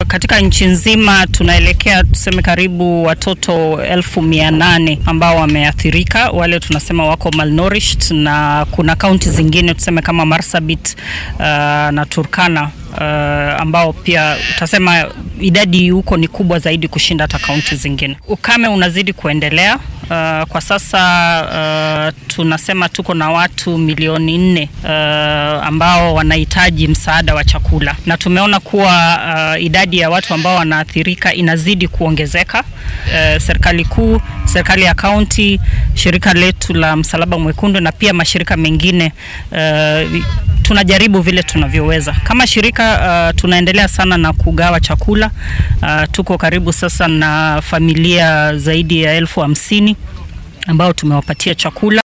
katika nchi nzima tunaelekea tuseme karibu watoto elfu mia nane ambao wameathirika, wale tunasema wako malnourished, na kuna kaunti zingine tuseme kama Marsabit uh, na Turkana uh, ambao pia utasema idadi huko ni kubwa zaidi kushinda hata kaunti zingine. Ukame unazidi kuendelea. Uh, kwa sasa uh, tunasema tuko na watu milioni nne uh, ambao wanahitaji msaada wa chakula, na tumeona kuwa uh, idadi ya watu ambao wanaathirika inazidi kuongezeka. Uh, serikali kuu, serikali ya kaunti, shirika letu la Msalaba Mwekundu na pia mashirika mengine uh, tunajaribu vile tunavyoweza kama shirika uh, tunaendelea sana na kugawa chakula uh, tuko karibu sasa na familia zaidi ya elfu hamsini ambao tumewapatia chakula.